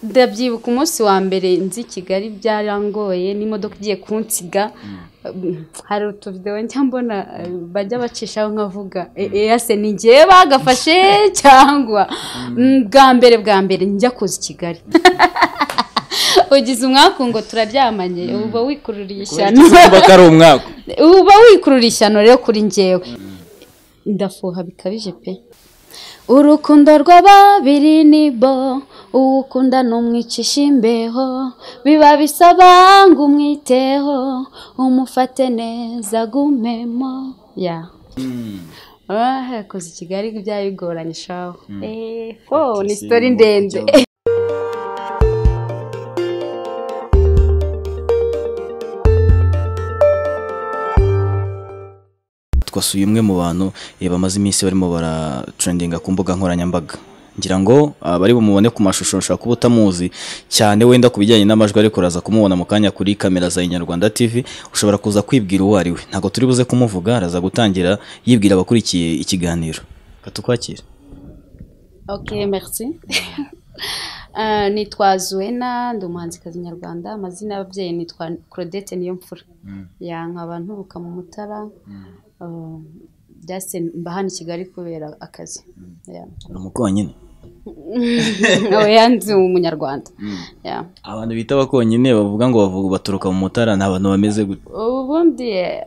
ndabyibuka umunsi wa mbere nzi i kigali byarangoye n'imodoka igiye kunsiga hari utuvidewo njya mbona eh, bajya bacishaho nkavuga ese ni njyewe bagafashe cyangwa Mm, bwa mbere bwa mbere njya kuza i kigali ugize umwaku ngo turaryamanye uba wikururiye ishyano kuba ko ari umwaka uba wikurura ishyano rero kuri njyewe ndafuha bikabije pe urukundo rw'ababiri ni bo uwukunda numwicisha imbeho biba bisaba ngo umwiteho umufate neza gumemo ya ah kuza i kigali byari bigoranye shaho eh fo ni isitori ndende twasuye umwe mu bantu eh, bamaze iminsi barimo baratrendinga ku mbuga nkoranyambaga ngira ngo ah, bari bumubone ku mashusho ushobora kuba utamuzi cyane wenda ku bijyanye n'amajwi ariko uraza kumubona mu kanya kuri kamera za inyarwanda tv ushobora kuza kwibwira uwo ari we ntabwo turi buze kumuvuga araza gutangira yibwira abakurikiye ikiganiro katukwakira Ok, merci. Euh, nitwa Zuena ndi umuhanzikazi nyarwanda amazina y'ababyeyi nitwa Claudette Niyomfura ya nkaba nturuka mu Mutara Euh, byase mba hano i Kigali kubera akazi Yeah. ni umukonyine oya ndi umunyarwanda Yeah. abantu bita abakonyine bavuga ngo bavuga baturuka mu mutara ni abantu bameze gutya ubundi eh,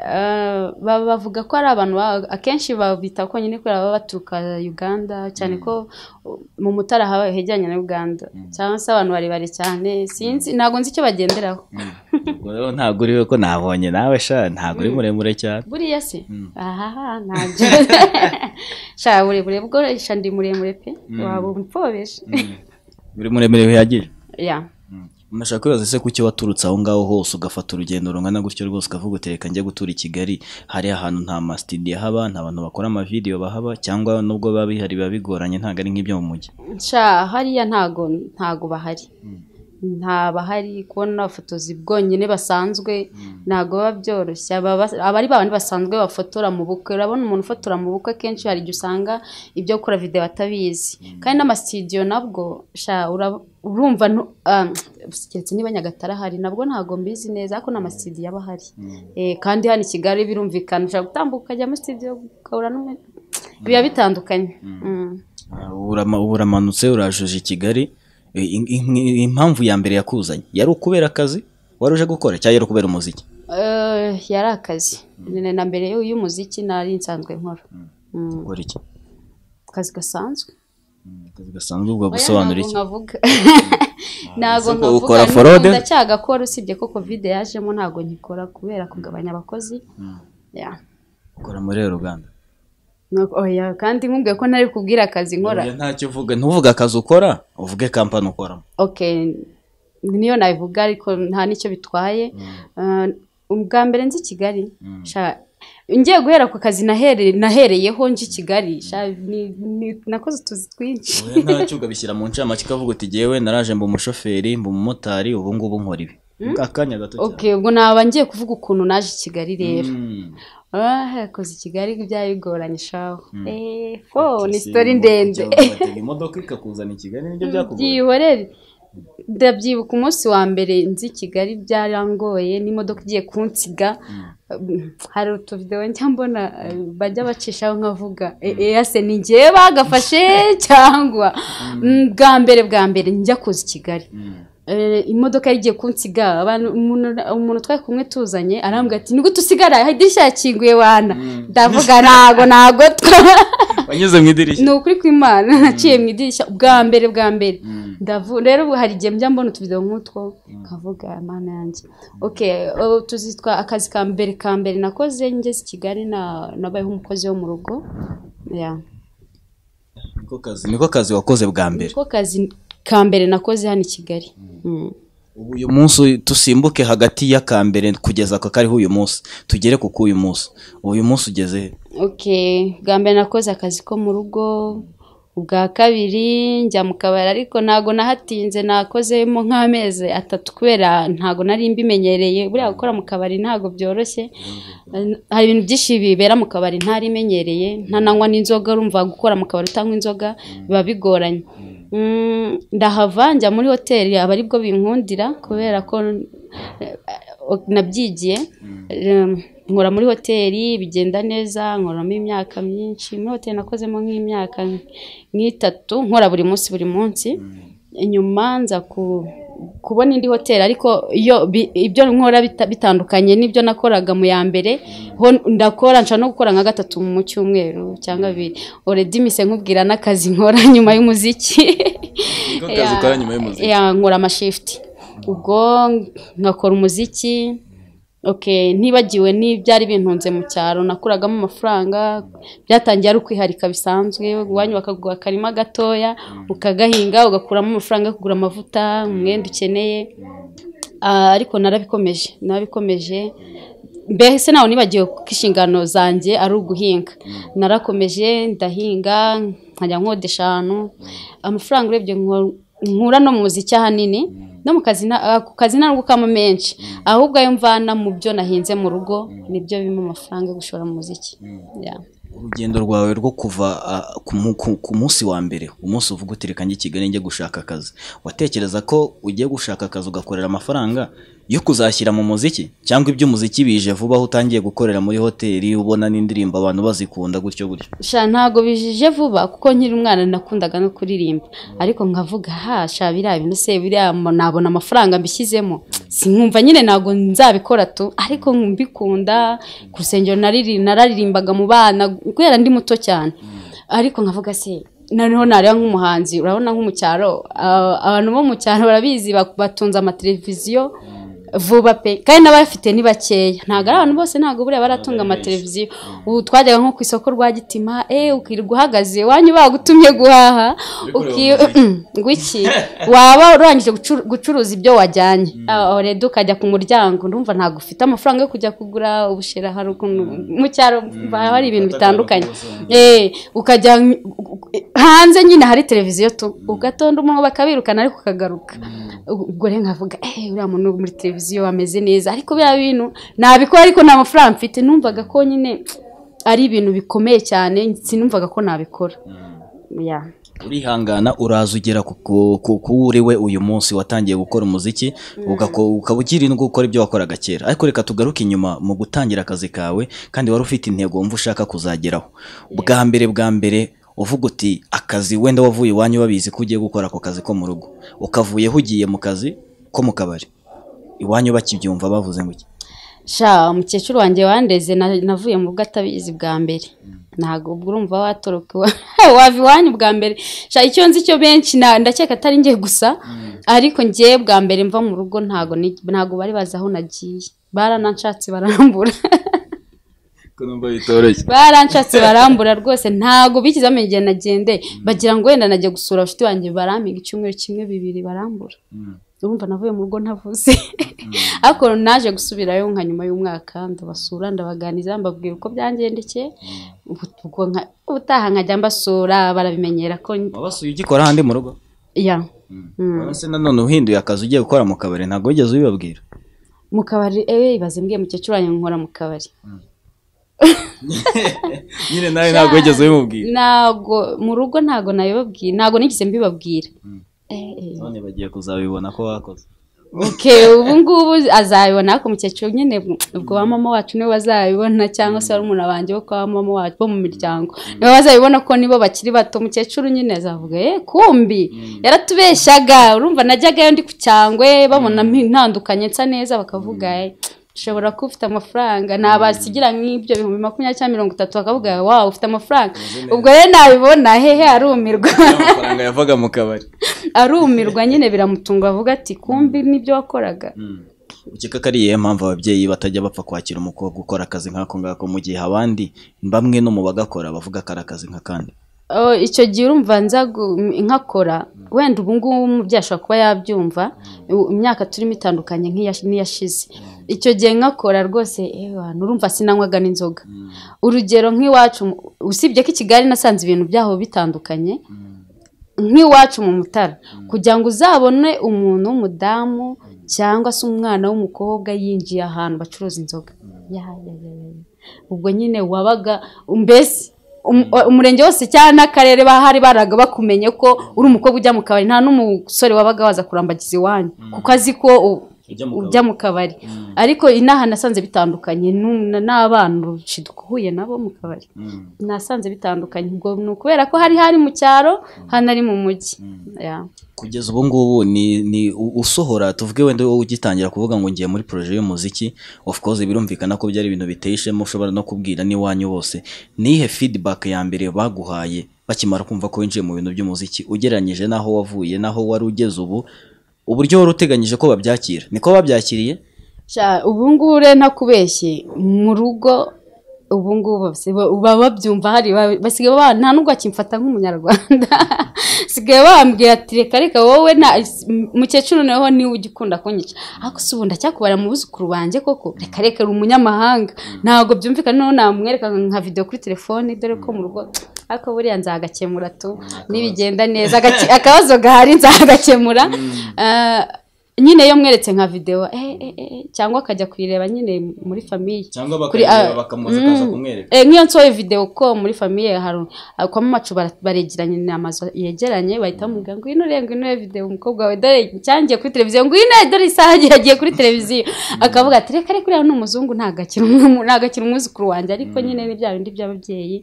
ba- bavuga ko ari abantu ba- akenshi babita konyine kubera baba baturuka uganda cyane ko uh, mu mutara haba hegeranye na uganda cyangwa se abantu barebare cyane sinzi ntabwo nzi icyo bagenderaho ubwo rero ntabwo uriwe ko nabonye nawe sha ntabwo uri muremure cyane buriya se ahaha ntabyo sha burebure bwo sha ndi muremure pe waba umfobesha uri muremure bihagije ya unashaka kwibaza se kuki waturutse aho ngaho hose ugafata urugendo rungana gutyo rwose ukavuga uti reka njye gutura i kigali hari ahantu nta masitidiyo ahaba nta bantu bakora amavidewo bahaba cyangwa nubwo biba bihari biba bigoranye ntabwo ari nk'ibyo mu mujyi sha hariya ntago ntago bahari nta bahari kubona abafotozi bwonyine basanzwe ntago biba byoroshye aba bas- aba ari babandi basanzwe bafotora mu bukwe urabona umuntu ufotora mu bukwe kenshi hari igihe usanga ibyo gukora videwo atabizi kandi n'amasitidiyo nabwo sha ura- urumva ntu- ah, keretse niba nyagatare ahari nabwo ntago mbizi neza ariko ni amasitidiyo aba ahari Eh, kandi hano i kigali birumvikana ushobora gutambuka ukajya muri sitidiyo ugahura n'umwe biba bitandukanye Mm. Ah, urama- uramanutse urajuje i kigali Eh, in- in- impamvu ya mbere yakuzanye yari ukubera akazi wari uje gukora cyangwa yari ukubera umuziki Eh, yari akazi Ni na mbere y'u- y'umuziki nari nsanzwe nkora Mm, ukora iki akazi gasanzwe akazi gasanzwe ubwo gusobanura iki nkavuga ntabwo Ese ko nkavuga ukora n'ubu forode? ndacyagakora usibye ko kovide yajemo ntabwo nkikora kubera kugabanya abakozi Ya. ukora muri ruganda Nuko- oya, kandi nkubwiye ko nari kubwira akazi nkora ntacyo uvuga ntuvuge akazi ukora uvuge kampani ukoramo okay niyo nabivuga ariko nta n'icyo bitwaye Eh, ubwa mbere nzi kigali Sha- ngiye guhera ku kazi nahere- nahereyeho nji kigali Sha, ni- ni- nakoze utuzi twinshi Oya, ntacyo ukabishyira mu ncamake ukavuga uti jyewe naraje mba umushoferi mba umumotari ubu ngubu nkora ibi akanya gato cyane okay ubwo naba ngiye kuvuga ukuntu naje i kigali rero Mm. ah kuza i kigali byari bigoranye shaho eh fo ni Si sitori mu- ndende ujya ugatega imodoka ikakuzana i kigali nibyo byakugoye byihorere ndabyibuka umunsi wa mbere nzi i kigali byarangoye n'imodoka igiye kunsiga hari utuvidewo njya mbona eh, bajya bacishaho nkavuga ese ni njyewe bagafashe cyangwa Mm, bwa mbere bwa mbere njya kuza i kigali Mm. Eh, imodoka yari igiye kunsiga abantu- umuntu- umuntu twari kumwe tuzanye arambwira ati nigute usigara idirishya yakinguye wana ndavuga ntago ntago wanyuze mu idirishya ni ukuri kw'imana naciye mu idirishya bwa mbere bwa mbere Ndavu- rero ubu hari igihe njya mbona utuvidewo nk'utwo nkavuga mana yanjye ok eh, tuzitwa akazi ka mbere ka mbere nakoze ngeze i kigali na- nabayeho umukozi wo mu rugo ya niko kazi niko kazi wakoze bwa mbere niko kazi ka mbere nakoze hano i kigali Mm. ubu uyu munsi tusimbuke hagati y'akambere kugeza ako kariho uyu munsi tugere ku k'uyu munsi uyu munsi ugeze he? Okay, bwa mbere nakoze akazi ko mu rugo ubwa kabiri njya mu kabari ariko ntago nahatinze nakozemo nk'amezi atatu kubera ntago nari mbimenyereye buriya gukora mu kabari ntago byoroshye hari ibintu byinshi bibera mu kabari ntari imenyereye ntananywa n'inzoga urumva gukora mu kabari utanywa inzoga biba bigoranye Mm, ndahava njya muri hoteli aba aribwo binkundira kubera ko eh, nabyigiye Em, nkora muri hoteli bigenda neza nkoramo imyaka myinshi muri hoteli nakozemo nk'imyaka nk'itatu nkora buri munsi buri munsi nyuma nza ku- kubona indi hoteli ariko iyo bi- ibyo nkora bita- bitandukanye n'ibyo nakoraga mu ya mbere ho ndakora nshobora no gukora nka gatatu mu cyumweru cyangwa bibiri already mise nkubwira n'akazi nkora nyuma y'umuziki Niko kazi ukora nyuma y'umuziki. ya nkora amashift ubwo ngakora umuziki okay ntibagiwe n'ibyari bintunze mu cyaro nakuragamo amafaranga byatangiye ari ukwiharika bisanzwe iwanyu bakaguha akarima gatoya ukagahinga ugakuramo amafaranga yo kugura amavuta umwenda ukeneye Ah, ariko narabikomeje narabikomeje mbese nawe nibagiwe ko inshingano zanjye ari uguhinga narakomeje ndahinga nkajya nkodesha ahantu amafaranga urebye nko- nkura no mu muziki ahanini no mu kazi na- ah, ku kazi nta gukama menshi ahubwo ayo mvana mu byo nahinze mu rugo nibyo bimpa amafaranga yo gushora mu muziki Yeah. urugendo rwawe rwo kuva ah, ku mu- ku- ku munsi wa mbere umunsi uvuga uti reka njye i kigali njye gushaka akazi watekereza ko ugiye gushaka akazi ugakorera amafaranga yo kuzashyira mu muziki cyangwa iby'umuziki bije vuba aho utangiye gukorera muri hoteli ubona n'indirimbo abantu bazikunda gutyo gutyo sha ntago bijije vuba kuko nkiri umwana nakundaga no kuririmba ariko nkavuga ha sha biriya bintu se biriya mo- nabona amafaranga mbishyizemo sinkumva nyine ntago nzabikora tu ariko mbikunda ku rusengero nariri- nararirimbaga mu bana kubera ndi muto cyane ariko nkavuga se noneho nareba nk'umuhanzi urabona nko mu cyaro ah, abantu bo mu cyaro barabizi bak- batunze amateleviziyo vuba pe kandi n'abafite ni bakeya ntabwo ari abantu bose ntabwo buriya baratunga amateleviziyo ubu twajyaga nko ku isoko rwa gitima eh ukirirwa uhagaze wanyu bagutumye guhaha uki- ngwiki waba urangije gucu- gucuruza ibyo wajyanye rero ukajya ku muryango ndumva ntabwo ufite amafaranga yo kujya kugura ubushera hari ukuntu mu cyaro haba hari ibintu bitandukanye Eh, ukajya hanze nyine hari televiziyo tu ugatonda umuntu bakabirukana ariko ukagaruka ubwo rero nkavuga eee uriya muntu uri muri televiziyo ameze neza ariko biriya bintu nabikora ariko nta mafaranga mfite numvaga ko nyine ari ibintu bikomeye cyane sinumvaga ko nabikora Yeah. urihangana uraza ugera ku- ku- ku- ku uri we uyu munsi watangiye gukora umuziki ugako- ukaba ukirindwa gukora ibyo wakoraga kera ariko reka tugaruke inyuma mu gutangira akazi kawe kandi wari ufite intego wumva ushaka kuzageraho bwa mbere bwa mbere uvuga uti akazi wenda wavuye iwanyu babizi ko ugiye gukora ako kazi ko mu rugo ukavuyeho ugiye mu kazi ko mu kabari iwanyu bakibyumva bavuze ngo iki sha umukecuru wanjye wandeze na- navuye mu bwo atabizi bwa mbere ntabwo ubwo urumva watoroka iwa- wava iwanyu bwa mbere sha icyo nzi cyo benshi na- ndakeka atari njye gusa ariko njye bwa mbere mva mu rugo ntabwo ni- ntabwo bari bazi aho nagiye barananshatse barambura ko numva bitoroshye baranshatse barambura rwose ntabwo bigize amenya igihe nagendeye bagira ngo wenda najya gusura abashuti banjye barampiga icyumweru kimwe bibiri barambura urumva navuye mu rugo ntavuze ariko naje gusubirayo nka nyuma y'umwaka ndabasura ndabaganiriza mbabwira uko byangendekeye ubu ubwo nka- ubutaha nkajya mbasura barabimenyera ko wabasuye ugikora ahandi mu rugo ya urabona se nanone uhinduye akazi ugiye gukora mu kabari ntabwo wigeze ubibabwira mu kabari ewe ibaze mbwiye mukecuru wanjye nkora mu kabari nyine nawe ntabwo wigeze ubimubwira ntabwo mu rugo ntabwo nabibabwira ntabwo nigeze mbibabwira Eh, eh. none bagiye kuzabibona ko wakoze Okay, ubu ngubu azabibona ariko umukecuru nyine ubwo ba mama wacu nibo bazabibona cyangwa se barumuna banjye bo kwa mama wacu bo mu miryango nibo bazabibona ko nibo bakiri bato umukecuru nyine azavuga eh kumbi yaratubeshyaga urumva najyagayo ndi ku cyangwe babona mpi- ntandukanye nsa neza bakavuga eh ushobora kuba ufite amafaranga nabasigira nk'ibyo ibihumbi makumyabiri cyangwa mirongo itatu bakavuga wawe ufite amafaranga ubwo rero nabibona hehe arumirwa amafaranga yavaga mu kabari arumirwa nyine biramutunga avuga ati kumbi nibyo wakoraga ukeka ko ari iyihe mpamvu ababyeyi batajya bapfa kwakira umukobwa ukora akazi nk'ako ngako mu gihe abandi bamwe no mu bagakora bavuga ko ari akazi nk'akandi Oh, icyo gihe urumva nza gu- nkakora wenda ubu ngubu umubyeyi ashobora kuba yabyumva u- imyaka turimo itandukanye nk'iya- n'iyashize icyo gihe nkakora rwose "Ewa, urumva sinanywaga n'inzoga urugero nk'iwacu mu- usibye ko i kigali nasanze ibintu byaho bitandukanye nk'iwacu mu mutara kugira ngo uzabone umuntu w'umudamu cyangwa se umwana w'umukobwa yinjiye ahantu bacuruza inzoga Ya, ya, ya, ya, ya. ubwo nyine wabaga mbese um- umurenge wose cyangwa n'akarere bahari baraga bakumenye ko uri umukobwa ujya mu kabari nta n'umusore wabaga waza kurambagiza iwanyu kuko azi ko u- Ujya mu kabari. ujya mu kabari ariko inaha nasanze bitandukanye n'u- n'abana duhuye nabo mu kabari nasanze bitandukanye ubwo ni ukubera ko hari hari mu cyaro hano ari mu mujyi Yeah. kugeza ubu ngubu ni ni u- usohora tuvuge wenda wowe ugitangira kuvuga ngo ngiye muri poroje y'umuziki of course birumvikana ko byari ibintu biteye ishema ushobora no kubwira n'iwanyu bose nihe feedback ya mbere baguhaye bakimara kumva ko winjiye mu bintu by'umuziki ugereranyije n'aho wavuye n'aho wari ugeze ubu uburyo wari uteganyije ko babyakira niko babyakiriye Sha, ubu ngubu rero ntakubeshye mu rugo ubu ngubu basi- ba- baba babyumva hari ba- basigaye ba- nta n'ubwo akimfata nk'umunyarwanda sigaye bambwira ati reka reka wowe na mukecuru nawe niwe ujya ukunda kunyica ariko si ubu ndacyakubara mu buzukuru banjye koko reka reka uri umunyamahanga ntabwo byumvikana noneho namwereka nka video kuri telefone dore ko mu rugo ariko buriya nzagakemura tu nibigenda neza agaki- akabazo gahari nzagakemura Ah, nyine iyo mweretse nka videwo eh, eh, eh, cyangwa akajya kuyireba nyine muri famiye cyangwa bakayireba Kuri- bakamubaza akaza mm. kumwereka Eh, nk'iyo nsohoye video ko muri famiye hari kwa mamacu bara- baregeranye ni amazu yegeranye bahita bamubwira ngo ino reba ino video umukobwa wawe dore cyangiye kuri televiziyo ngo ino dore isaha yagiye yagiye kuri televiziyo akavuga ati reka reka uriya ni umuzungu ntagakira umwe- ntagakira umwuzukuru wanjye ariko nyine ni bya bindi by'ababyeyi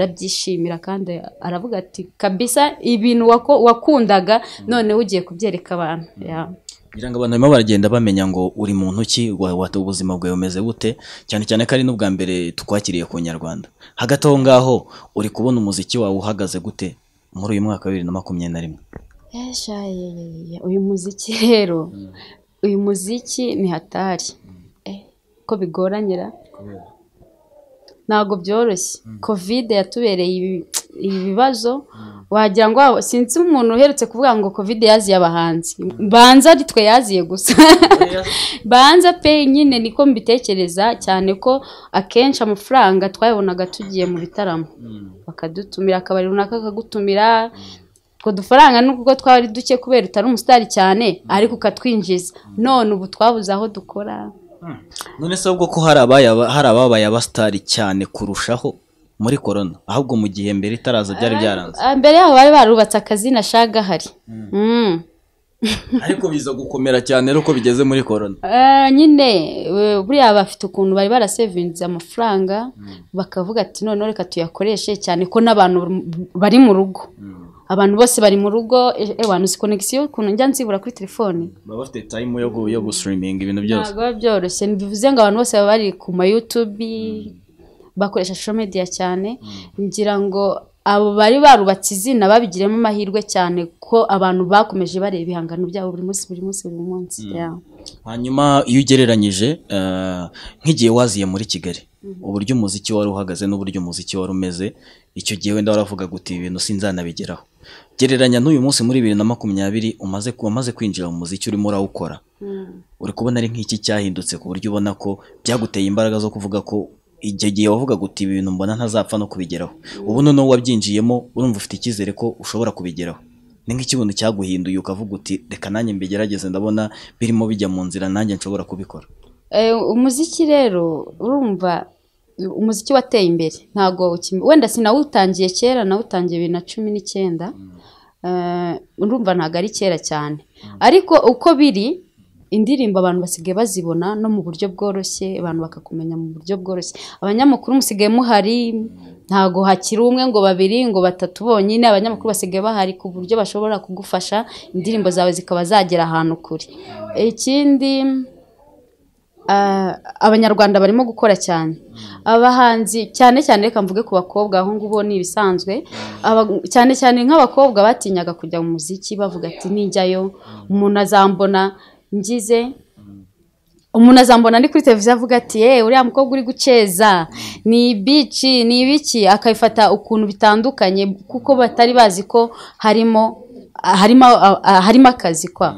arabyishimira kandi aravuga ati kabisa ibintu wako- wakundaga none ugiye kubyereka abantu Yeah. kugira ngo abantu barimo baragenda bamenya ngo uri muntu ki wa- wa- ubuzima bwawe bumeze bute cyane cyane ko ari n'ubwa mbere tukwakiriye ku nyarwanda hagati aho ngaho uri kubona umuziki wawe uhagaze gute muri uyu mwaka wa bibiri na makumyabiri na rimwe Esha, ye, ye, ye, ye. uyu muziki rero uyu muziki ni hatari Eh, ko bigoranyira ntabwo byoroshye kovide yatubereye ibi- ibibazo wagira ngo waba- sinzi umuntu uherutse kuvuga ngo kovide yaziye abahanzi banza ari twe yaziye gusa banza pe nyine niko mbitekereza cyane ko akenshi amafaranga twayabonaga tugiye mu bitaramo bakadutumira akabari runaka akagutumira utwo dufaranga nubwo twari duke kubera utari umusitari cyane ariko ukatwinjiza none ubu twabuze aho dukora none se ahubwo ko hari abaya- hari ababaye abasitari cyane kurushaho muri korona ahubwo mu gihe mbere itaraza byari byaranze Ah, mbere yaho bari barubatse akazina shagahari Mm. ariko biza gukomera cyane rero uko bigeze muri korona Ah, nyine eh, buriya bafite ukuntu bari barasevinze amafaranga bakavuga ati noneho reka tuyakoreshe cyane ko n'abantu bari mu rugo abantu bose bari mu rugo ewanuzi konegisiyo ukuntu njya nzibura kuri telefone baba bafite tayimu yo gu- yo gusitiriminga ibintu byose ntabwo biba byoroshye bivuze ngo abantu bose baba bari ku ma YouTube bakoresha social media cyane ngira ngo abo bari barubatse izina babigiremo amahirwe cyane ko abantu bakomeje bareba ibihangano byabo buri munsi buri munsi buri munsi Yeah. hanyuma iyo ugereranyije eh, nk'igihe waziye muri kigali uburyo umuziki wari uhagaze n'uburyo umuziki wari umeze icyo gihe wenda waravuga guti ibi bintu sinzanabigeraho gereranya n'uyu munsi muri bibiri na makumyabiri umaze ku- wamaze kwinjira mu muziki urimo urawukora uri kubona ari nk'iki cyahindutse ku buryo ubona ko byaguteye imbaraga zo kuvuga ko icyo gihe wavuga guti ibi bintu mbona ntazapfa no kubigeraho ubu noneho wabyinjiyemo urumva ufite icyizere ko ushobora kubigeraho ni nk'ikibuntu cyaguhinduye ukavuga uti reka nanjye mbigerageze ndabona birimo bijya mu nzira nanjye nshobora kubikora Eh, umuziki rero urumva umuziki wateye imbere ntabwo ukimi- wenda sinawutangiye kera nawutangiye bibiri na cumi n'icyenda Eh, urumva ntabwo ari kera cyane ariko uko biri indirimbo abantu basigaye bazibona no mu buryo bworoshye abantu bakakumenya mu buryo bworoshye abanyamakuru musigaye muhari ntabwo hakiri umwe ngo babiri ngo batatu bonyine abanyamakuru basigaye bahari ku buryo bashobora kugufasha indirimbo zawe zikaba zagera ahantu kure ikindi Ah, abanyarwanda barimo gukora cyane abahanzi cyane cyane reka mvuge ku bakobwa aho ngubo ni ibisanzwe Aba- cyane cyane nk'abakobwa batinyaga kujya mu muziki bavuga ati nijyayo umuntu azambona ngize umuntu azambona ari kuri televiziyo avuga ati yewe uriya mukobwa uri guceza ni ibici ni ibiki akabifata ukuntu bitandukanye kuko batari bazi ko harimo harimo harimo akazi kwa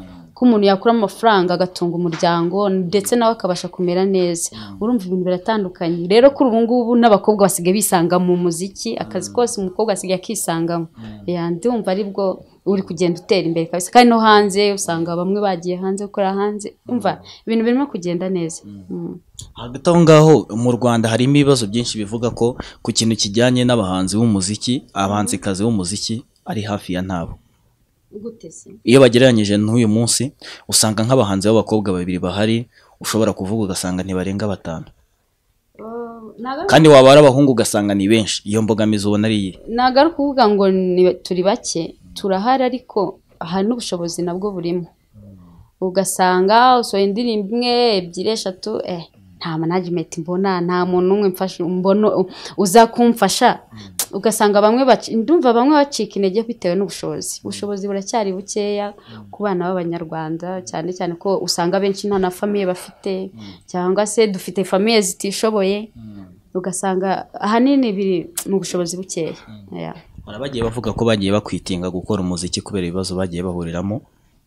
k'umuntu yakuramo amafaranga agatunga umuryango ndetse nawe akabasha kumera neza urumva ibintu biratandukanye rero kuri ubu ngubu n'abakobwa basigaye bisanga mu muziki akazi kose umukobwa asigaye akisangamo Ya, ndumva aribwo uri kugenda utera imbere kabisa kandi no hanze usanga bamwe bagiye hanze gukora hanze umva ibintu birimo kugenda neza Mm. hagati aho ngaho mu rwanda harimo ibibazo byinshi bivuga ko ku kintu kijyanye n'abahanzi b'umuziki abahanzikazi b'umuziki ari hafi ya ntabo gute se iyo bagereranyije n'uyu munsi usanga nk'abahanzi b'abakobwa babiri bahari ushobora kuvuga ugasanga ntibarenga batanu kandi waba ari abahungu ugasanga ni benshi iyo mbogamizi ubona ari iyihe nagaruka kuvuga ngo ni- turi bake turahari ariko hari n'ubushobozi nabwo burimo ugasanga usohoye indirimbo imwe ebyiri eshatu eh, nta management mbona nta muntu n'umwe mfasha mbona uza kumfasha ugasanga bamwe baci- ndumva bamwe bacika intege bitewe n'ubushobozi ubushobozi buracyari bukeya ku bana b'abanyarwanda cyane cyane ko usanga abenshi nta na famiye bafite cyangwa se dufite famiye zitishoboye ugasanga ahanini biri mu bushobozi bukeya Yeah. hari abagiye bavuga ko bagiye bakwitinga gukora umuziki kubera ibibazo bagiye bahuriramo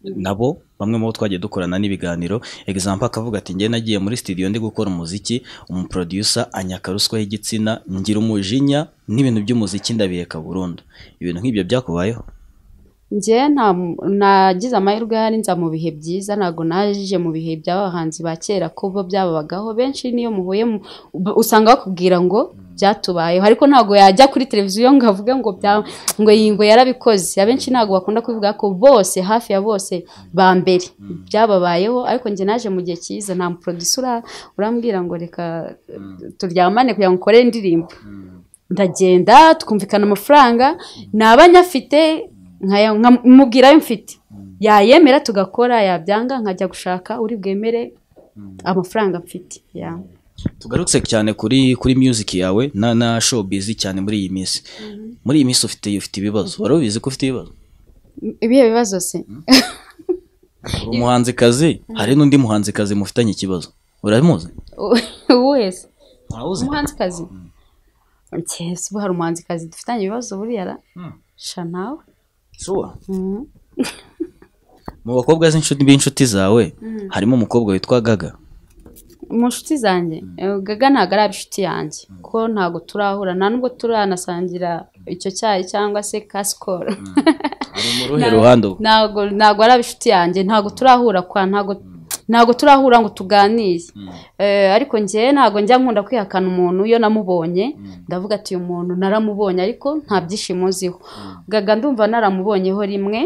nabo bamwe mu bo twagiye dukorana n'ibiganiro egizampa akavuga ati njye nagiye muri studio ndi gukora umuziki umuproducer anyaka ruswa y'igitsina ngira umujinya n'ibintu by'umuziki ndabiheka burundu ibintu nk'ibyo byakubayeho njye nta nagize amahirwe yari nza mu bihe byiza ntabwo naje mu bihe by'abahanzi ba kera ko bo byababagaho benshi niyo muhuye mu- b- usanga bakubwira ngo byatubayeho ariko ntabwo yajya kuri televiziyo ngo avuge ngo bya ngo iyi ngo yarabikoze abenshi ntabwo bakunda kubivuga ko bose hafi ya bose ba mbere byababayeho ariko njye naje mu gihe cyiza nta muproducer ura- urambwira ngo reka turyamane kugira ngo ukore indirimbo ndagenda twumvikana amafaranga naba nyafite nkaya- nka- mubwira ayo mfite yayemera tugakora yabyanga nkajya gushaka uri bwemere amafaranga mfite ya. tugarutse cyane kuri kuri music yawe na na showbiz cyane muri iyi minsi muri iyi minsi ufite ufite ibibazo wari ubizi ko ufite ibibazo ibihe bibazo se Uri umuhanzikazi hari n'undi muhanzikazi mufitanye ikibazo uramuzi uwuhe se ntawuzi umuhanzikazi Njye, si ubu hari umuhanzikazi dufitanye ibibazo buriya ra sha nawe sure Mhm. mu bakobwa z'inshuti b'inshuti zawe harimo umukobwa witwa gaga mu nshuti zanjye eh, gaga ntabwo ari inshuti yanjye ko ntabwo turahura nta nubwo turanasangira icyo cyayi cyangwa se kasikoro ari mu ruhe ruhande ubwo ntabwo ntabwo ari inshuti yanjye ntabwo turahura kwa ntabwo ntabwo turahura ngo tuganire Eh, ariko njye ntabwo njya nkunda kwihakana umuntu iyo namubonye ndavuga ati uyu muntu naramubonye ariko nta byishimo nziho gaga ndumva naramubonyeho rimwe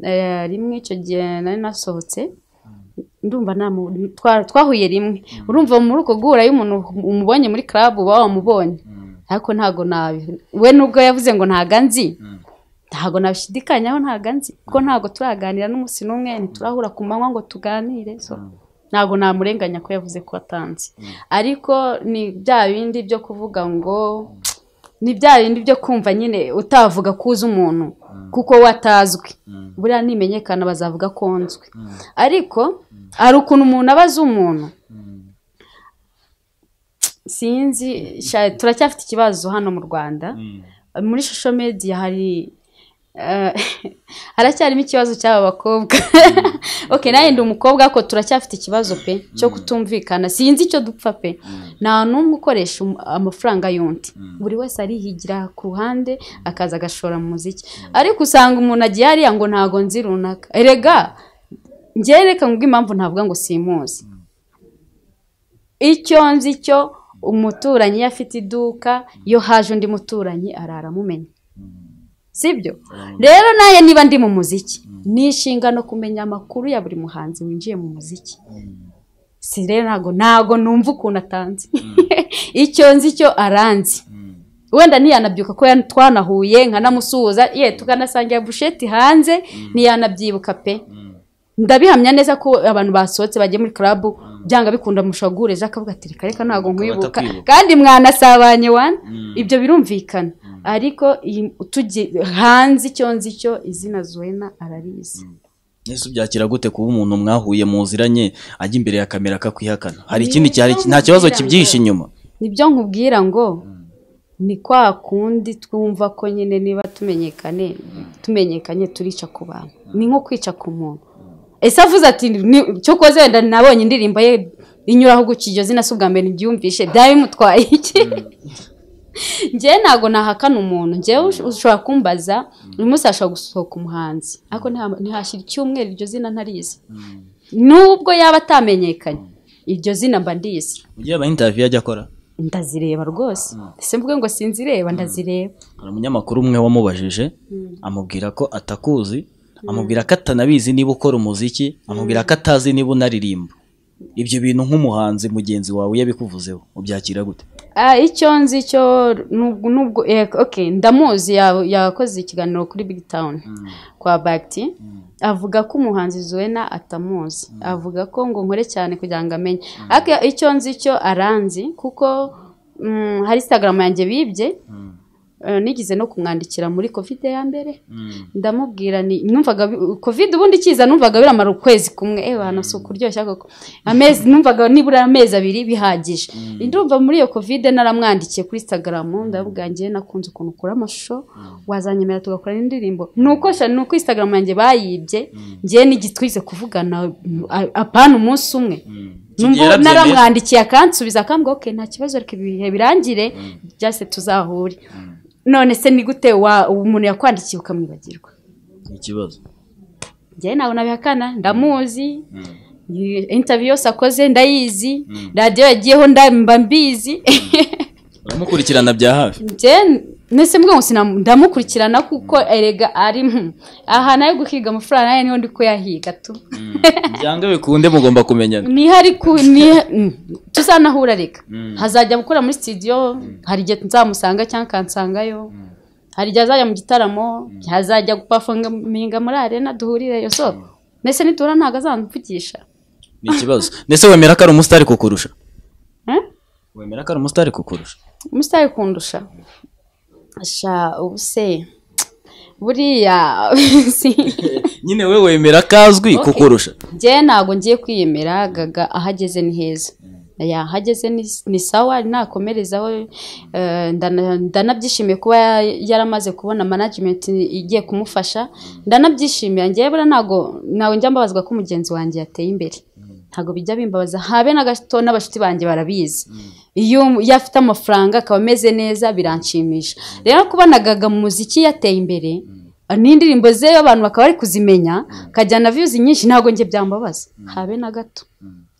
eh, rimwe icyo gihe nari nasohotse ndumva namu- twa- twahuye rimwe urumva muri uko guhura iyo umuntu umubonye muri club uba wamubonye ariko ntabwo nabi we nubwo yavuze ngo ntago anzi ntabwo nabishidikanyaho ntago anzi kuko ntabwo turaganira n'umunsi n'umwe ntiturahura ku manywa ngo tuganire so ntabwo namurenganya ko yavuze ko atanzi ariko ni bya bindi byo kuvuga ngo ni bya bindi byo kumva nyine utavuga ko uzi umuntu kuko we atazwi buriya nimenyekana bazavuga ko nzwi ariko hari ukuntu umuntu aba azi umuntu sinzi sha- turacyafite ikibazo hano mu rwanda muri shusho media hari eh, haracyarimo ikibazo cy'aba bakobwa ok nawe ndi umukobwa ariko turacyafite ikibazo pe cyo kutumvikana sinzi icyo dupfa pe nta n'umwe ukoresha um- amafaranga y'undi buri wese arihigira ku ruhande akaza agashora mu muziki ariko usanga umuntu agiye hariya ngo ntago nzi runaka erega njyewe reka ngo impamvu ntavuga ngo simuzi icyo nzi cyo umuturanyi iyo afite iduka iyo haje undi muturanyi arara amumenya sibyo rero nawe niba ndi mu muziki ni inshingano kumenya amakuru ya buri muhanzi winjiye mu muziki si rero ntago ntago numva ukuntu atanze icyo nzi cyo aranzi wenda ntiyanabyuka ko ya- twanahuye nkanamusuhuza ye tukanasangira busheti hanze ntiyanabyibuka pe ndabihamya neza ko abantu basohotse bagiye muri club byanga bikunda mushagureje akavuga ati reka reka ntabwo nkwibuka batakwibuka." kandi mwanasabanye wana ibyo birumvikana ariko iyi- tugi- hanze icyo nzi cyo izina zuwena ararizi ese ubyakira gute kuba umuntu mwahuye muziranye ajya imbere ya kamera akakwihakana hari ikindi cyari nta kibazo kibyihishe inyuma nibyo nkubwira ngo ni kwa kundi twumva ko nyine niba tumenyekane tumenyekanye turica ku bantu ni nko kwica ku muntu ese avuze ati "Ni- cyo koze wenda nabonye indirimbo ye inyuraho gutya iryo zina si ubwa mbere ntibyumvishe byaba bimutwaye iki njyewe ntabwo nahakana umuntu njyewe ush- ushobora kumbaza uyu munsi hashobora gusohoka umuhanzi ariko ntiha- ntihashyira icyumweru iryo zina ntarizi nubwo yaba atamenyekanye iryo zina mba ndizi mu gihe aba interiviyu ajya akora ndazireba rwose ese mvuge ngo sinzireba ndazireba hari umunyamakuru umwe wamubajije amubwira ko atakuzi amubwira ko atanabizi niba ukora umuziki amubwira ko atazi niba unaririmba ibyo bintu nk'umuhanzi mugenzi wawe iyo abikuvuzeho ubyakira gute Ah, icyo nzi cyo nubwo nubwo eh, okay ndamuzi ya- yakoze ikiganiro kuri big town kwa bagti avuga ko umuhanzi zuena atamuzi avuga ko ngo nkore cyane kugira ngo amenye ariko icyo nzi cyo aranzi kuko mm, hari instagram yanjye bibye Eh, nigeze no kumwandikira muri covid ya mbere ndamubwira ni numvaga bi- covid ubundi ikiza numvaga biramara ukwezi kumwe eh hano si ukuryoshya koko amezi numvaga nibura amezi abiri bihagije ndumva muri iyo covid naramwandikiye kuri instagram ndavuga ngiye nakunze ukuntu ukora amashusho wazanyemera tugakora n'indirimbo nuko sha nuko instagram yanjye bayibye ngiye nigitwize kuvugana a- apana umunsi umwe Kigiye Numva yarabyemeye? naramwandikiye akansubiza akambwira okay nta kibazo reka ibihe birangire byase tuzahure none se ni gute wa umuntu yakwandikiye ukamwibagirwa ikibazo njyewe nawe nabihakana ndamuzi interview yose akoze ndayizi radiyo yagiyeho ndamba mbizi uramukurikirana bya hafi njyewe mbese mbwa ngo sinamu- ndamukurikirana kuko erega ari mu- aha nayo guhiga amafaranga nayo niho ndi kuyahiga tu byange bikunde mugomba kumenyana niho ari ku ni- mm, tuzanahura reka hazajya gukora muri studio hari igihe nzamusanga cyangwa kansangayo hari igihe azajya mu gitaramo hazajya gupafominga muri arena duhurireyo so mbese nitura ntabwo azamvugisha ni ikibazo ndetse wemera ko ari umusitari kukurusha Eh? wemera ko ari umusitari kukurusha umusitari kundusha sha ubu se buriya si- nyine we wemera ko azwi Okay. kukurusha njyewe ntabwo ngiye kwiyemera gaga ahageze ni heza Ya, ahageze ni- ni sawa nakomerezaho eh, ndana- ndanabyishimiye kuba ya- yaramaze kubona management igiye kumufasha ndanabyishimira njyewe buriya ntabwo ntabwo njya mbabazwa ko mugenzi wanjye yateye imbere ntabwo bijya bimbabaza habe na gato n'abashuti banjye barabizi iyo iyo afite amafaranga akaba ameze neza biranshimisha rero kubona gaga mu muziki yateye imbere n'indirimbo ze abantu bakaba bari kuzimenya akajyana viyuzi nyinshi ntabwo njye byambabaza habe na gato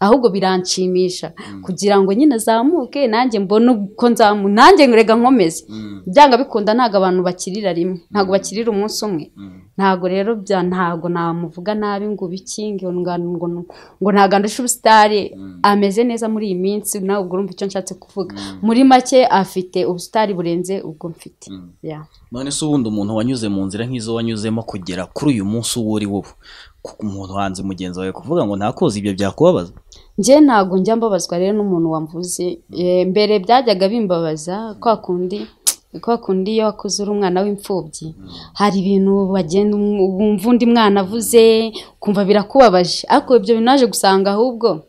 ahubwo biranshimisha kugira ngo nyine azamuke nanjye mbone uko nzamu nanjye rega nkomeze byanga bikunda ntabwo abantu bakirira rimwe ntabwo bakirira umunsi umwe ntabwo rero bya ntabwo namuvuga nabi ngo ubikinge ngo ngo ngo ntabwo andusha ubusitari ameze neza muri iyi minsi nawe ubwo urumva icyo nshatse kuvuga muri make afite ubusitari burenze ubwo mfite Yeah. none se ubundi umuntu wanyuze mu nzira nk'izo wanyuzemo kugera kuri uyu munsi uwo uri wowe ku- umuntu hanze mugenzi wawe kuvuga ngo ntakoze ibyo byakubabaza njye ntabwo njya mbabazwa rero n'umuntu wamvuze Eh, mbere byajyaga bimbabaza kwa kundi kwa kundi iyo wakuze uri umwana w'imfubyi hari ibintu bagenda um- wumva undi mwana avuze ukumva birakubabaje ariko ibyo bintu naje gusanga ahubwo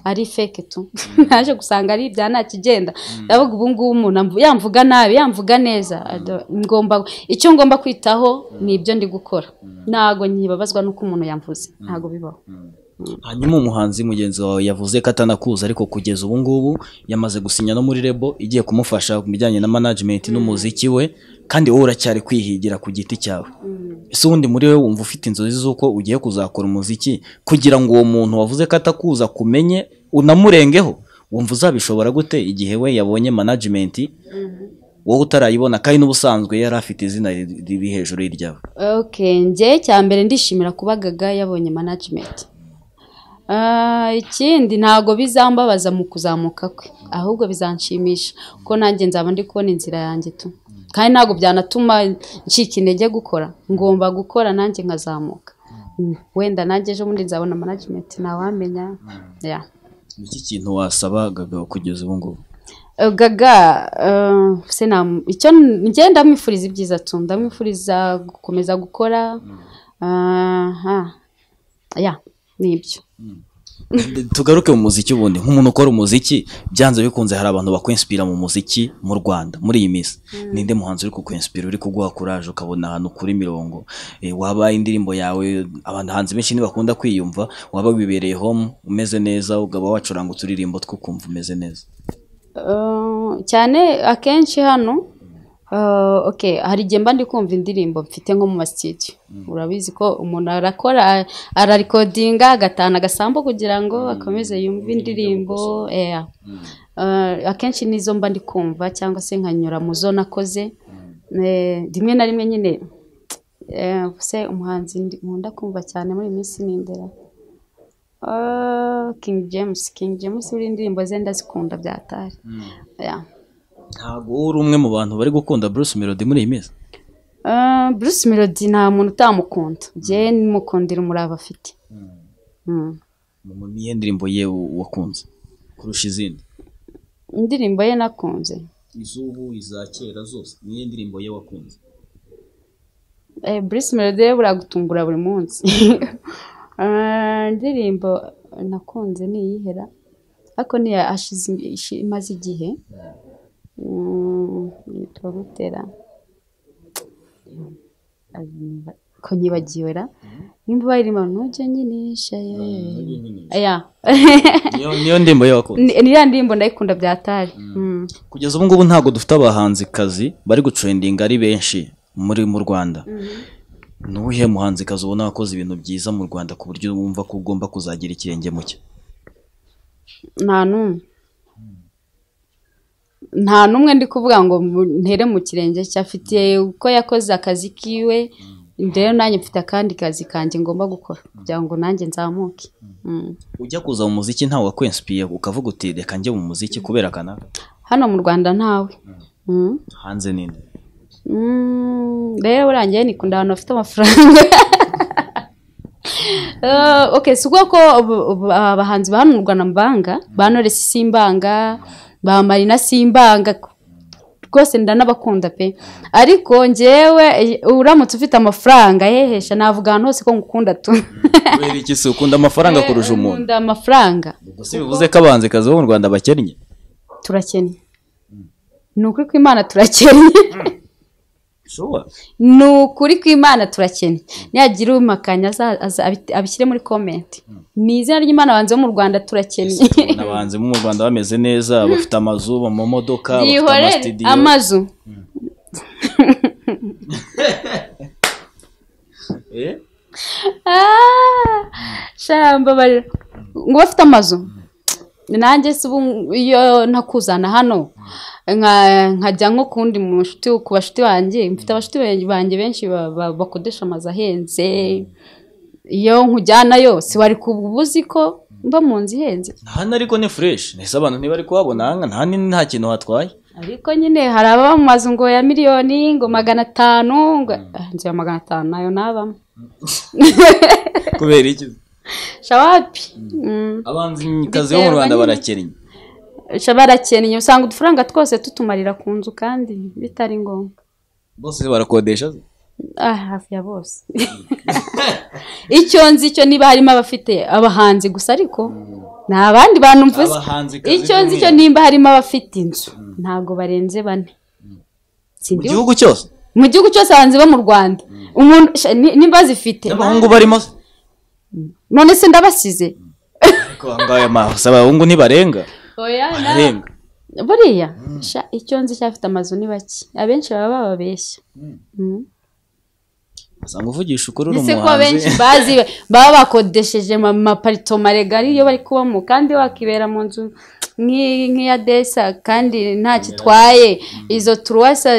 ari feke tu naje gusanga ari ibya nta kigenda ndavuga ubu ngubu umuntu amvu- yamvuga nabi yamvuga neza Ado- ngomba icyo ngomba kwitaho ni ibyo ndi gukora ntabwo nkibabazwa n'uko umuntu yamvuze ntabwo bibaho hanyuma umuhanzi mugenzi wawe yavuze ko atanakuzi ariko kugeza ubu ngubu yamaze gusinya no muri rebo igiye kumufasha ku bijyanye na management n'umuziki we kandi wowe uracyari kwihigira ku giti cyawe ese ubundi muri wowe wumva ufite inzozi z'uko ugiye kuzakora umuziki kugira ngo uwo muntu wavuze ko atakuza akumenye unamurengeho wumva uzabishobora gute igihe we yabonye management wowe utarayibona kandi n'ubusanzwe yari afite izina riri riri hejuru y'iryawe Okay, njye cya mbere ndishimira kuba gaga yabonye management. Ah, ikindi ntago bizambabaza mu kuzamuka kwe ahubwo bizanshimisha ko nanjye nzaba ndi kubona inzira yanjye tu kandi ntago byanatuma ncika intege gukora ngomba gukora nanjye nkazamuka Mm, wenda nanjye ejo bundi nzabona management ntawamenya yeah. ni iki kintu wasaba Gaga kugeza ubu ngubu Eh, gaga eh, se nam- icyo njye ndamwifuriza ibyiza tu ndamwifuriza gukomeza gukora aha ya nibyo tugaruke mu muziki ubundi nk'umuntu ukora umuziki byanze bikunze hari abantu bakwinspira mu muziki mu Rwanda muri iyi minsi ninde muhanzi uri kukwinspira uri kuguha courage ukabona ahantu kuri mirongo Eh, waba indirimbo yawe abahanzi benshi ntibakunda kwiyumva waba wibereye home umeze neza ukaba wacuranga uturirimbo two kumva umeze neza Eh, cyane akenshi hano Uh, okay hari igihe mba ndi kumva indirimbo mfite nko mu masitidiyo urabizi ko umuntu arakora ararikodinga agatahana agasambu kugira ngo akomeze yumve indirimbo yeah. Uh, akenshi nizo mba ndi kumva cyangwa se nkanyura mu zo nakoze Eh, rimwe na rimwe nyine eh, se umuhanzi ndi- nkunda kumva cyane muri iyi minsi ni imbere Ah, King James King James buriya indirimbo ze ndazikunda byatari yeah. ntabwo uri umwe mu bantu bari gukunda Bruce Melody muri iyi minsi Ah, Bruce Melody nta muntu utamukunda njyewe nimukundira umurava afite Mm. Mu- niyo ndirimbo ye u- wakunze kurusha izindi indirimbo ye nakunze iz'ubu iza kera zose niyo ndirimbo ye wakunze Eh, Bruce Melody we buragutumbura buri munsi Ah, indirimbo nakunze ni iyihera ariko niya ashize im- ishi- imaze igihe Mm, yitwa Butera Ayimba- ko nyibagiwe ra nimba irimo ntujya nyinisha ya niyo ndirimbo ye wakunze ni ya ndirimbo ndayikunda byatari Mm. kugeza ubu ngubu ntabwo dufite abahanzikazi bari gutrendinga ari benshi muri mu rwanda ni uwuhe muhanzikazi ubona wakoze ibintu byiza mu rwanda ku buryo wumva ko ugomba kuzagira ikirenge mu cye nta n'umwe nta n'umwe ndi kuvuga ngo mu- ntere mu kirenge cye afite uko yakoze akazi kiwe rero nanjye mfite akandi kazi kanjye ngomba gukora kugira ngo nanjye nzamuke Mm. ujya kuza mu muziki ntawe wakwensipiye ukavuga uti reka njye mu muziki kubera kanaka hano mu rwanda ntawe Mm. hanze ninde Mm, rero burangiye nikunda ahantu bafite amafaranga Eh, okay si ubwoko bu- bu- abahanzi ba hano mu rwanda mbanga ba knowless simbanga ba marina simbanga rwose ndanabakunda pe ariko njyewe eh, uramutse ufite amafaranga yehesha navuga ahantu hose ko ngukunda tu kubera iki se ukunda amafaranga kurusha umuntu nkunda amafaranga ubwo si bivuze ko abahanzikazi bo mu rwanda bakennye turakennye ni ukuri kw'imana turakennye shuwa ni ukuri kw'imana turakennye nihagira umakanya aza- aza- abit- abishyire muri komenti ni izina ry'imana banze mu rwanda turakennye abahanzi bo mu rwanda bameze neza bafite amazu mu mamodoka bafite yihorere amasitidiyo amazu Eh? Ah, sha, mbabarira ngo bafite amazu nanjye se ubu iyo ntakuzana hano nka- nkajya nko kundi mu nshuti ku bashuti banjye mfite abashuti banjye benshi ba- ba- bakodesha amazu ahenze iyo nkujyanayo si wari kubuzi ko mba mu nzu ihenze hano ariko ni fureshi ese abantu ntibari kuhabona aha nta ni- nta kintu hatwaye ariko nyine hari ababa mu mazu ngo ya miliyoni ngo magana atanu ngo Ah, inzu ya magana atanu nayo nabamo kubera iki shawapi Mm. abahanzikazi bo mu rwanda barakennye sha barakennye usanga udufaranga twose tutumarira ku nzu kandi bitari ngombwa bose barakodesha se? ah hafi ya bose icyo nzi cyo niba harimo abafite abahanzi gusa ariko nta bandi bantu mvuze Abahanzikazi icyo nzi cyo by'umwihariko. nimba harimo abafite inzu ntabwo barenze bane mu Sindi- gihugu cyose mu gihugu cyose abahanzi bo mu rwanda umuntu sha, ni- nimba zifite n'abahungu barimo se? none se ndabasize ariko aha ngaha amaso abahungu ntibarenga bararenga buriya sha, icyo nzi cyafite amazu ni bake abenshi baba bababeshya Mm. usanga uvugisha ukuri uri ndetse ko benshi umuhanzi bazi baba bakodesheje ama- amaparito maregari iyo bari kubamo kandi wakibera mu nzu nk'i- nk'iya desa kandi ntacyo itwaye izo turuwasa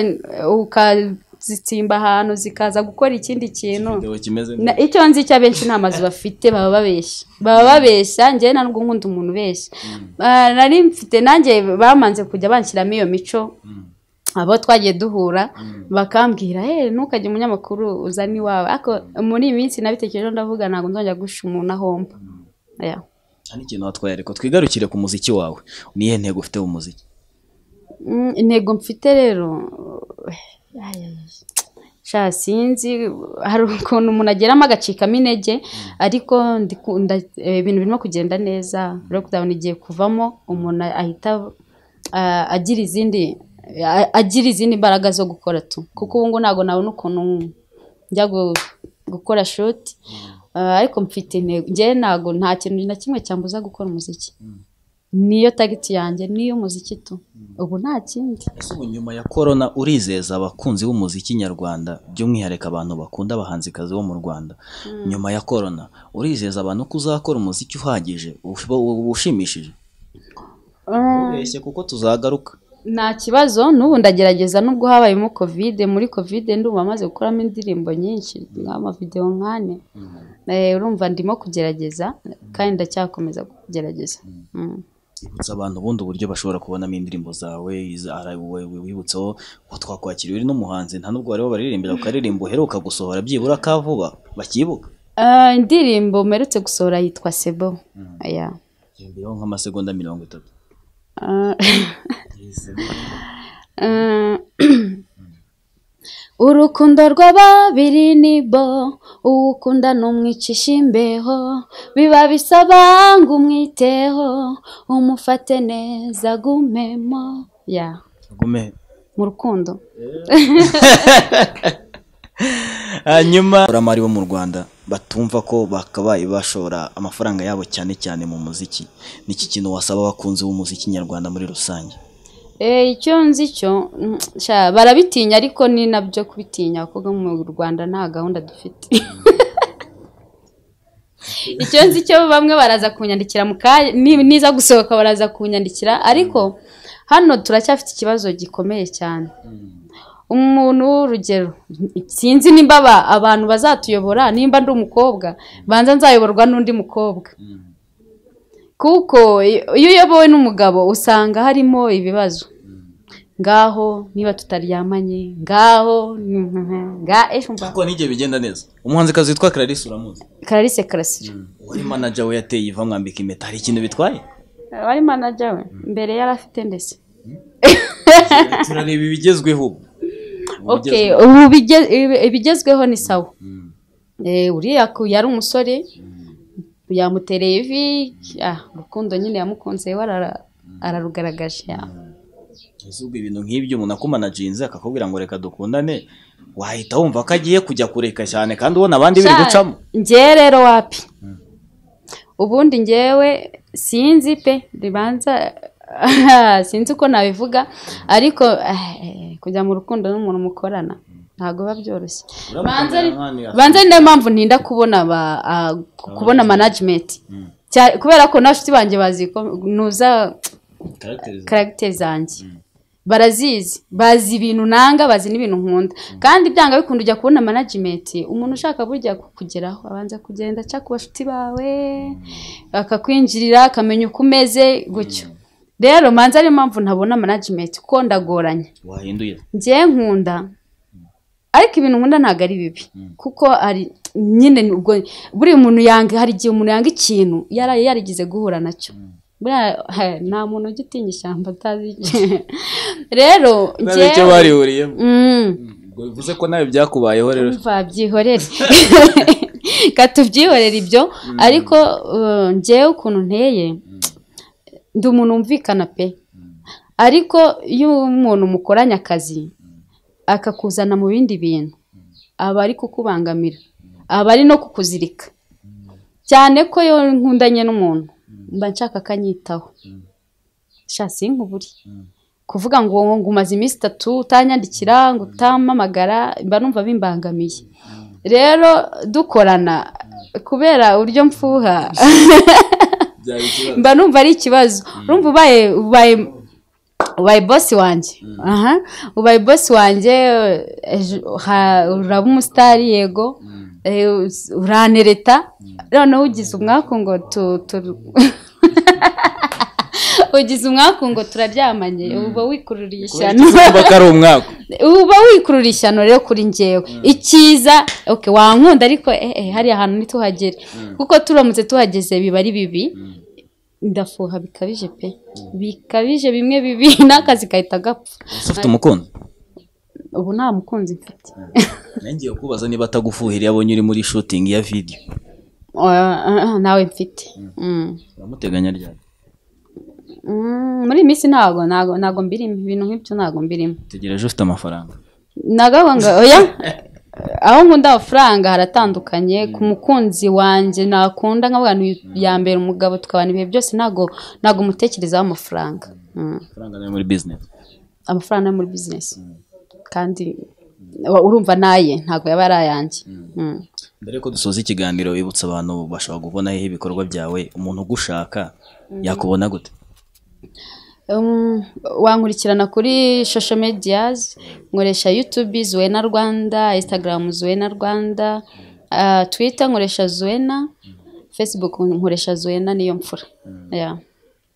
ukazitsimba ahantu zikaza gukora ikindi kintu Video kimeze Na- icyo nzi cyo abenshi nta mazu bafite baba babeshya baba babeshya njyewe ntabwo nkunda umuntu ubeshya Ah, nari mfite nanjye bamanze kujya banshyiramo iyo mico abo twagiye duhura bakambwira hey, ntukajye umunyamakuru uzana iwawe ariko muri iyi minsi nabitekerejeho ndavuga ntabwo nzongera gusha umuntu ahomba Yeah. nta n'ikintu watwaye ariko twigarukire ku muziki wawe niyo ntego ufite mu muziki Mm, intego mfite rero ay, ay, ay. sha sinzi hari ukuntu umuntu ageramo agacikamo intege ariko ndikunda ibintu birimo kugenda neza lockdown igiye kuvamo umuntu ahita ah, agira izindi a- agira izindi mbaraga zo gukora tu kuko ubu ngubu ntabwo nabona ukuntu njya gu- gukora shoti ariko mfite intego njyewe ntabwo nta kintu na kimwe cyambuza gukora umuziki niyo tagiti yanjye niy'umuziki tu ubu nta kindi ese ubu nyuma ya korona urizeza abakunzi b'umuziki nyarwanda by'umwihariko abantu bakunda abahanzikazi bo mu rwanda nyuma ya korona urizeza abantu ko uzakora umuziki uhagije ubu ushimishije ubeshye kuko tuzagaruka nta kibazo n'ubu ndagerageza nubwo habayemo kovide muri kovide ndumva maze gukuramo indirimbo nyinshi nk'amavidewo nkane urumva ndimo kugerageza kandi ndacyakomeza kugerageza ibutsa abantu ubundi uburyo bashobora kubonamo indirimbo zawe wibutseho ko twakwakiriye uri n'umuhanzi nta nubwo wari wabaririmbira ku karirimbo uheruka gusohora byibura ka vuba bakibuka indirimbo mperutse gusohora yitwa sebo yongeyeho nk'amasegonda mirongo itatu urukundo rwa babiri ni bo uwukunda n'umwicisha imbeho biba bisaba ngo umwiteho umufate neza agumemo ya gume mu rukundo hanyuma abashoramari bo mu rwanda batumva ko bakabaye bashora amafaranga yabo cyane cyane mu muziki n'iki kintu wasaba abakunzi b'umuziki nyarwanda muri rusange icyo nzi cyo barabitinya ariko ni nabyo kubitinya kuko mu rwanda nta gahunda dufite icyo nzi cyo bamwe baraza kunyandikira mu kanya niza gusohoka baraza kunyandikira ariko hano turacyafite ikibazo gikomeye cyane umuntu w'urugero sinzi nimba abantu bazatuyobora nimba ndi umukobwa banza nzayoborwa n'undi mukobwa kuko iyo uyobowe n'umugabo usanga harimo ibibazo ngaho niba tutaryamanye ngaho kuko n'igihe bigenda neza umuhanzikazi witwa clarisse uramuzi clarisse karasira wari manager we yateye iva mwambika impeta hari ikintu bitwaye wari manager we mbere yari afite ndetse turareba ibigezweho ubu ibigezweho ni sawa uriya yari umusore yamutereye ivi urukundo nyine yamukunze we ararugaragaje ubwo ibintu nk'ibyo umuntu akumanaginze akakubwira ngo reka dukundane wahita wumva ko agiye kujya kureka cyane kandi ubona abandi biri gucamo ngewe rero wapi ubundi ngewe sinzi pe ribanza sinzi uko nabivuga ariko kujya mu rukundo n'umuntu mukorana ntabwo biba byoroshye banza niyo mpamvu ntinda kubona kubona manajimenti kubera ko nta nshuti banjye bazi ntuza karagiteri zanjye barazizi bazi ibintu nanga bazi n'ibintu nkunda kandi byanga bikunda ujya kubona manajimenti umuntu ushaka burya kukugeraho abanza kugenda aca ku bashuti bawe akakwinjirira akamenya uko umeze gutyo rero manza ariyo mpamvu ntabona manajimenti kuko ndagoranye wahinduye ngewe nkunda ariko ibintu nkunda ntabwo ari bibi kuko hari nyine ubwo buri muntu yanga hari igihe umuntu yanga ikintu yari yarigeze guhura nacyo nta muntu ujya utinya ishyamba atazi rero icyo barihuriyemo bivuze ko nawe byakubayeho rero byihorere katubyihorere ibyo ariko ngewe ukuntu nteye ndi umuntu wumvikana pe ariko iyo umuntu mukoranye akazi akakuzana mu bindi bintu aba ari kukubangamira aba ari no kukuzirika cyane ko iyo nkundanye n'umuntu mba nshaka akanyitaho shasi nk'uburi kuvuga ngo ngo umaze iminsi itatu utanyandikira ngo utamamagara mba numva bimbangamiye rero dukorana kubera uburyo mfuha mba numva ari ikibazo urumva ubaye ubaye ubaye bosi wanjye aha ubaye bosi wanjye uraba umusitari yego uranereta noneho ugize umwaku ngo ugize umwaku ngo turaryamanye uba wikururiye ishyano uba wikururiye ishyano rero kuri ngewe icyiza wankunda ariko hariya hantu ntituhagere kuko turamutse tuhageze biba ari bibi ndafuha bikabije pe bikabije bimwe bibi n'akazi gahita gapfa ufite umukunzi ubu nta mukunzi mfite ngiye kubaza niba atagufuhira abonye uri muri shutingi ya vidiyo nawe mfite uramuteganya ryari muri iyi minsi ntabwo ntabwo mbirimo ibintu nk'ibyo ntabwo mbirimo utegereje ufite amafaranga ntabwo oya aho nkunda amafaranga haratandukanye ku mukunzi wanjye nakunda nk'abantu ya mbere umugabo tukabana ibihe byose ntabwo ntabwo umutekerezaho amafaranga Mm. amafaranga ni ayo muri bizinesi amafaranga yo muri bizinesi kandi urumva naye ntabwo yaba ari ayanjye Mm. mbere yuko dusoza ikiganiro wibutsa abantu bashobora kubona hehe ibikorwa byawe umuntu ugushaka yakubona gute Um, wankurikirana kuri social medias nkoresha youtube zuena rwanda instagram zuena rwanda uh, twitter nkoresha zuena facebook nkoresha zuena niyo mfura yeah.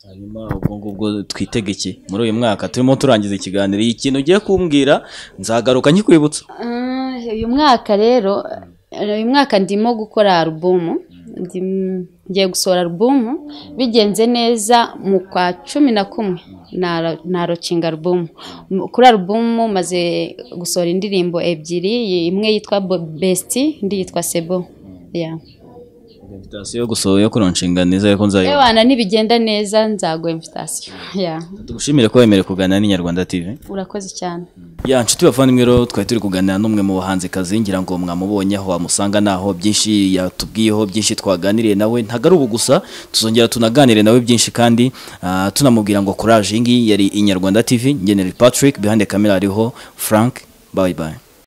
hanyuma ubwo ngubwo twitege iki muri uyu mwaka turimo turangiza ikiganiro iyi kintu ugiye kumbwira nzagaruka nkikwibutsa Ah, uyu mwaka rero uyu mwaka ndimo gukora alubumu Ndi- ngiye gusohora alubumu bigenze neza mu kwa cumi na kumwe nara- narocinga alubumu M- kuri alubumu maze gusohora indirimbo ebyiri imwe yitwa Bo- besiti indi yitwa sebo Yeah. invitasiyo yo gusohora yo kuronshinga neza ariko nzayiba Ewana nibigenda neza nzaguha invitasiyo Yeah. tugushimire ko wemerewe kuganira n'inyarwanda tv urakoze cyane ya nshuti bavandimwe rero twari turi kuganira n'umwe mu bahanzikazi ngira ngo mwamubonye aho wamusanga naho byinshi yatubwiyeho byinshi twaganiriye nawe ntabwo ari ubu gusa tuzongera tunaganire nawe byinshi kandi ah, tunamubwira ngo courage iyi ngiyi yari inyarwanda tv ngenera patrick behind the camera hariho frank bye bye